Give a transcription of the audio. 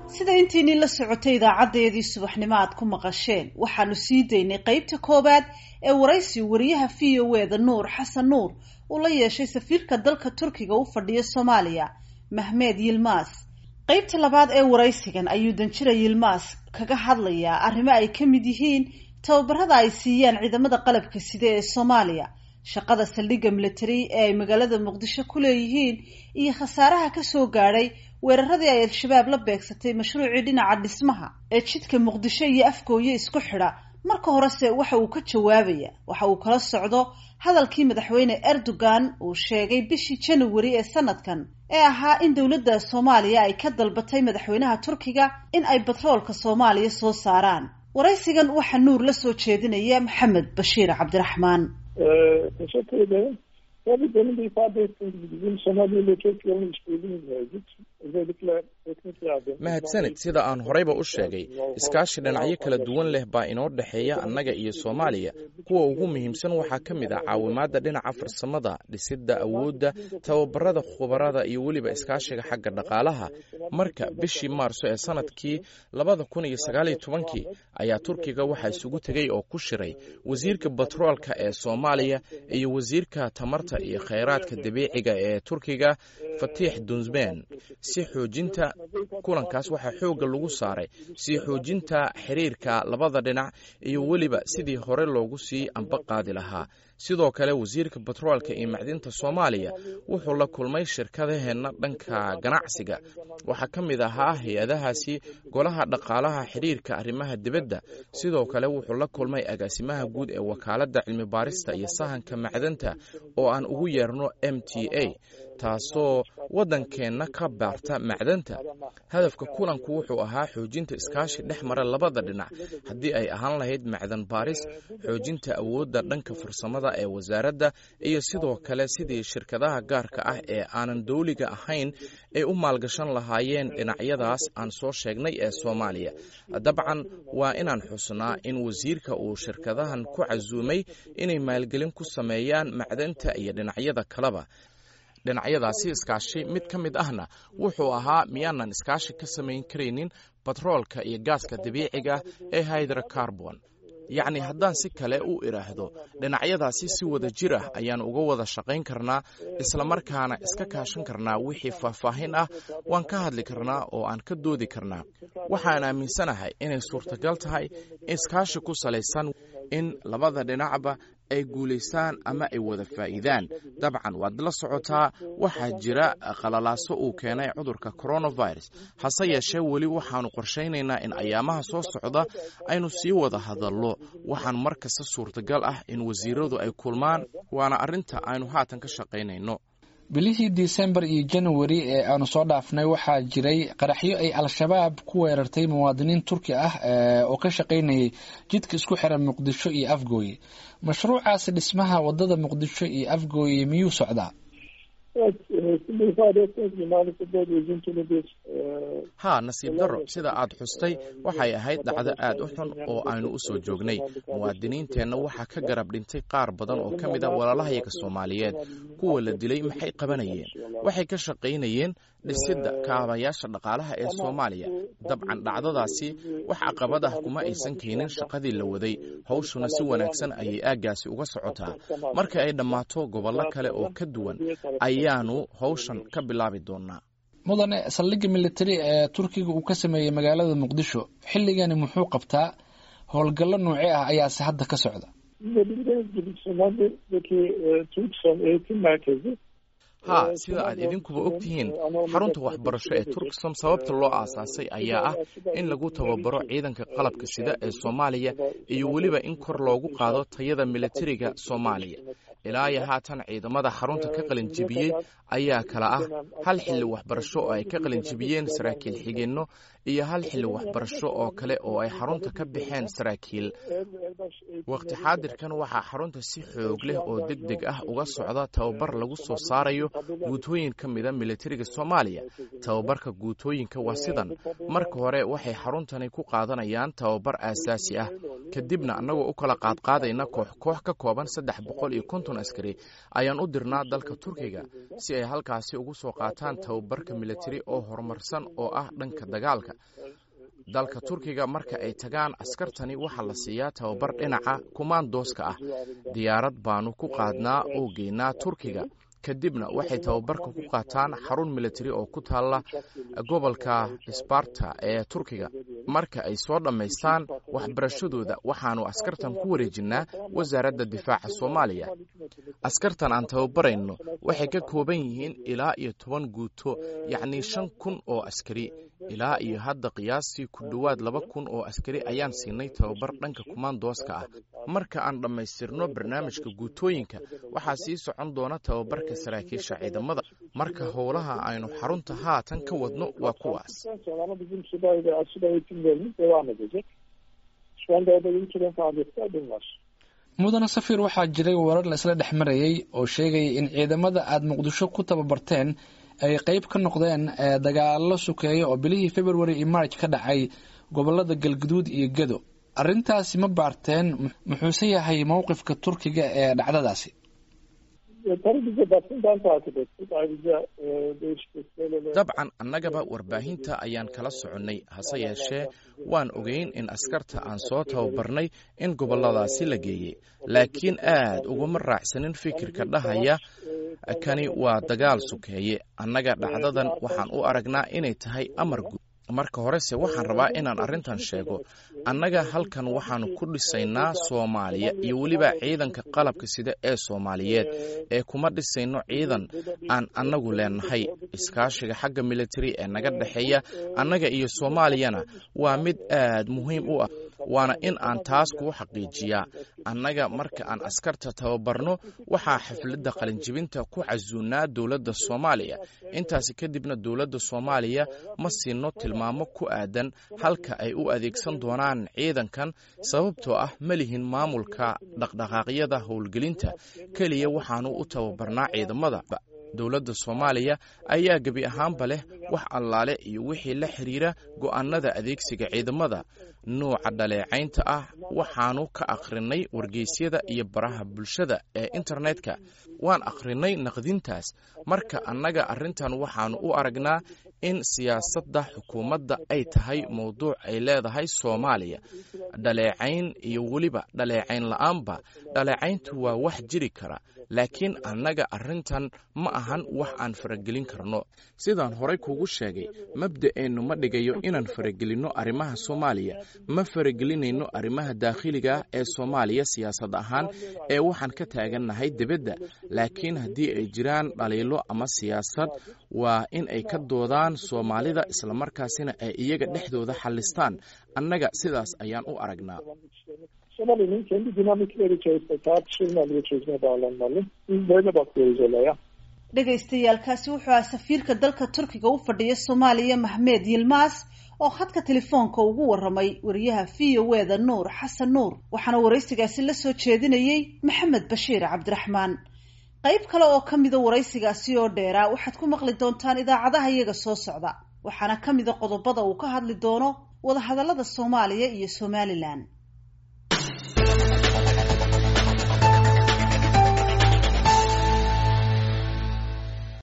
sida intiinii la socotay idaacadeedii subaxnimo aad ku maqasheen waxaanu sii daynay qeybta koowaad ee waraysi wariyaha v o e da nuur xasan nuur uu la yeeshay safiirka dalka turkiga u fadhiya soomaaliya mahmed yilmas qeybta labaad ee waraysigan ayuu danjira yilmas kaga hadlayaa arrimo ay ka mid yihiin tababarada ay siiyaan ciidamada qalabka side ee soomaaliya shaqada saldhigga military ee ay magaalada muqdisho ku leeyihiin iyo khasaaraha kasoo gaadhay weeraradii ay al-shabaab la beegsatay mashruucii dhinaca dhismaha ee jidka muqdisho iyo afgooye isku xidha marka horese waxa uu ka jawaabaya waxa uu kala socdo hadalkii madaxweyne erdogan uu sheegay bishii january ee sanadkan ee ahaa in dowladda soomaaliya ay ka dalbatay madaxweynaha turkiga in ay batroolka soomaaliya soo saaraan waraysigan waxaa nuur la soo jeedinaya maxamed bashiir cabdiraxmaan teşekkür ederim. Tabii demin de ifade ettiğim gibi bizim Somali ile çok yoğun işbirliğimiz mevcut. Özellikle teknik yardım. mahadsanid sida aan horeyba u sheegay iskaashi dhinacyo kala duwan leh baa inoo dhexeeya annaga iyo soomaaliya kuwa ugu muhiimsan waxaa ka mid ah caawimaadda dhinaca farsamada dhisidda awoodda tababarada khubarada iyo weliba iskaashiga xagga dhaqaalaha marka bishii maarso ee sanadkii labada kun iyo sagaaliyo tobankii ayaa turkiga waxaa isugu tegey oo ku shiray wasiirka batroolka ee soomaaliya iyo wasiirka tamarta iyo khayraadka dabiiciga ee turkiga fatiix dunsben si xoojinta kulankaas waxaa xoogga lagu saaray sii xoojinta xiriirka labada dhinac iyo weliba sidii hore loogu sii amba qaadi lahaa sidoo kale wasiirka batroolka iyo macdinta soomaaliya wuxuu la kulmay shirkadaheenna dhanka ganacsiga waxaa ka mid ahaa hay-adahaasi golaha dhaqaalaha xiriirka arrimaha dibadda sidoo kale wuxuu la kulmay agaasimaha guud ee wakaaladda cilmi baarista iyo sahanka macdanta oo aan ugu yeerno m t a taasoo waddankeenna ka baarta macdanta hadafka kulanku wuxuu ahaa xoojinta iskaashi dhex mara labada dhinac haddii ay ahaan lahayd macdan baaris xoojinta awoodda dhanka farsamada ee wasaaradda iyo sidoo kale sidii shirkadaha gaarka ah ee aanan dowliga ahayn ay u maalgashan lahaayeen dhinacyadaas aan soo sheegnay ee soomaaliya dabcan waa inaan xusnaa in wasiirka uu shirkadahan ku casuumay inay maalgelin ku sameeyaan macdanta iyo dhinacyada kaleba dhinacyadaasi iskaashi mid ka mid ahna wuxuu ahaa miyaanan iskaashi ka samayn karaynin batroolka iyo gaaska dabiiciga ee hydrocarbon yacni haddaan si kale u idhaahdo dhinacyadaasi si wada jir ah ayaan uga wada shaqayn karnaa islamarkaana iska kaashan karnaa wixii faahfaahin ah waan ka hadli karnaa oo aan ka doodi karnaa waxaan aaminsanahay inay suurtagal tahay iskaashi ku salaysan in labada dhinacba ay guulaystaan ama ay wada faa'iidaan dabcan waad la socotaa waxaa jira qalalaaso uu keenay cudurka coronavirus hase yeeshee weli waxaannu qorshaynaynaa in ayaamaha soo socda aynu sii wada hadallo waxaan mar kasta suurtagal ah in wasiiradu ay kulmaan waana arrinta aynu haatan ka shaqaynayno bilihii disembar iyo januari ee aanu soo dhaafnay waxaa jiray qaraxyo ay al-shabaab ku weerartay muwaadiniin turki ah oo ka shaqaynayay jidka isku xiran muqdisho iyo afgooye mashruucaasi dhismaha wadada muqdisho iyo afgooye miyuu socdaa haa nasiib darro sida aad xustay waxay ahayd dhacdo aad u xun oo aynu u soo joognay muwaadiniinteenna waxaa ka garab dhintay qaar badan oo ka mid a walaalahayaga soomaaliyeed kuwa la dilay maxay qabanayeen waxay ka shaqaynayeen dhisidda kaabayaasha dhaqaalaha ee soomaaliya dabcan dhacdadaasi wax caqabad ah kuma aysan keenin shaqadii la waday hawshuna si wanaagsan ayay aaggaasi uga socotaa marka ay dhammaato gobollo kale oo ka duwan ayaanu hawshan ka bilaabi doonaa mudane saldhigga militari ee turkiga uu ka sameeyey magaalada muqdisho xilligani muxuu qabtaa howlgallo noocee ah ayaase hadda ka socda haa sida aad idinkuba og tihiin xarunta waxbarasho ee turksom sababta loo aasaasay ayaa ah in lagu tababaro ciidanka qalabka sida ee soomaaliya iyo weliba in kor loogu qaado tayada militariga soomaaliya ilaa iyo haatan ciidamada xarunta ka qalinjibiyey ayaa kala ah hal xilli waxbarasho oo ay ka qalinjibiyeen saraakiil xigeenno iyo hal xilli waxbarasho oo kale oo ay xarunta ka baxeen saraakiil waqti xaadirkan waxaa xarunta si xoog leh oo deg deg ah uga socda tababar lagu soo saarayo guutooyin ka mida militariga soomaaliya tababarka guutooyinka waa sidan marka hore waxay xaruntani ku qaadanayaan tababar aasaasi ah kadibna annagoo u kala qaadqaadayna koox koox ka kooban saddex boqol iyo konton kun askari ayaan u dirnaa dalka turkiga si ay halkaasi ugu soo qaataan tababarka militari oo horumarsan oo ah dhanka dagaalka dalka turkiga marka ay tagaan askartani waxaa la siiyaa tababar dhinaca kumaandooska ah diyaarad baanu ku qaadnaa oo geynaa turkiga kadibna waxay tababarka ku qaataan xarun militari oo ku taalla gobolka sbarta ee turkiga marka ay soo dhammaystaan waxbarashadooda waxaanu askartan ku wareejinnaa wasaaradda difaaca soomaaliya askartan aan tababarayno waxay ka kooban yihiin ilaa iyo toban guuto yacnii shan kun oo askari ilaa iyo hadda qiyaastii ku dhowaad laba kun oo askari ayaan siinay tababar dhanka kumaandooska ah marka aan dhammaystirno barnaamijka guutooyinka waxaa sii socon doona tababarka saraakiisha ciidamada marka howlaha aynu xarunta haatan ka wadno waa kuwaas mudane safir waxaa jiray warar la isla dhex marayay oo sheegaya in ciidamada aada muqdisho ku tababarteen ay qeyb ka noqdeen dagaalo sukeeya oo bilihii february iyo march ka dhacay gobolada galguduud iyo gedo arrintaasi ma baarteen muxuuse yahay mowqifka turkiga ee dhacdadaasi dabcan annagaba warbaahinta ayaan kala soconnay hase yeeshee waan ogeyn in askarta aan soo tababarnay in gobolladaasi la geeyey laakiin aad uguma raacsanin fikirka dhahaya kani waa dagaal sukeeye annaga dhacdadan waxaan u aragnaa inay tahay amar guud marka horese waxaan rabaa inaan arrintan sheego annaga halkan waxaanu ku dhisaynaa soomaaliya iyo weliba ciidanka qalabka sida ee soomaaliyeed ee kuma dhisayno ciidan aan annagu leenahay iskaashiga xagga militari ee naga dhexeeya annaga iyo soomaaliyana waa mid aad muhiim u ah waana in aan taas kuu xaqiijiyaa annaga marka aan askarta tababarno waxaa xafladda qalinjibinta ku casuunnaa dowladda soomaaliya intaasi kadibna dowladda soomaaliya ma siino tilmaamo ku aadan halka ay u adeegsan doonaan ciidankan sababtoo ah ma lihin maamulka dhaqdhaqaaqyada howlgelinta keliya waxaanu u tababarnaa ciidamada dowladda soomaaliya ayaa gebi ahaanba leh wax allaale iyo wixii la xiriira go'aannada adeegsiga ciidamada nuuca dhaleecaynta ah waxaanu ka akhrinay wargeysyada iyo baraha bulshada ee internetka waan akhrinay naqdintaas marka annaga arrintan waxaanu u aragnaa in siyaasadda xukuumadda ay tahay mowduuc ay leedahay soomaaliya dhaleecayn iyo weliba dhaleecayn la'aanba dhaleecayntu waa wax jiri kara laakiin annaga arrintan ma ahan wax aan faragelin karno sidaan horay kuugu sheegay mabda'eennu ma dhigayo inaan faragelinno arrimaha soomaaliya ma faragelinayno arrimaha daakhiliga ee soomaaliya siyaasad ahaan ee waxaan ka taagannahay dibadda laakiin haddii ay jiraan dhaliilo ama siyaasad waa in ay ka doodaan soomaalida islamarkaasina ay iyaga dhexdooda xallistaan annaga sidaas ayaan u aragnaa Somali'nin kendi dinamikleri içerisinde tartışılmalı ve çözüme bağlanmalı. Biz böyle bakıyoruz olaya. dhegaystayaalkaasi wuxuu aha safiirka dalka turkiga u fadhiya soomaaliya maxmed yilmaas oo khadka telefoonka ugu waramay wariyaha v o e da nuur xasan nuur waxaana waraysigaasi la soo jeedinayey maxamed bashiir cabdiraxmaan qayb kale oo ka mida waraysigaasi oo dheeraa waxaad ku maqli doontaan idaacadaha iyaga soo socda waxaana ka mida qodobada uu ka hadli doono wadahadallada soomaaliya iyo somalilan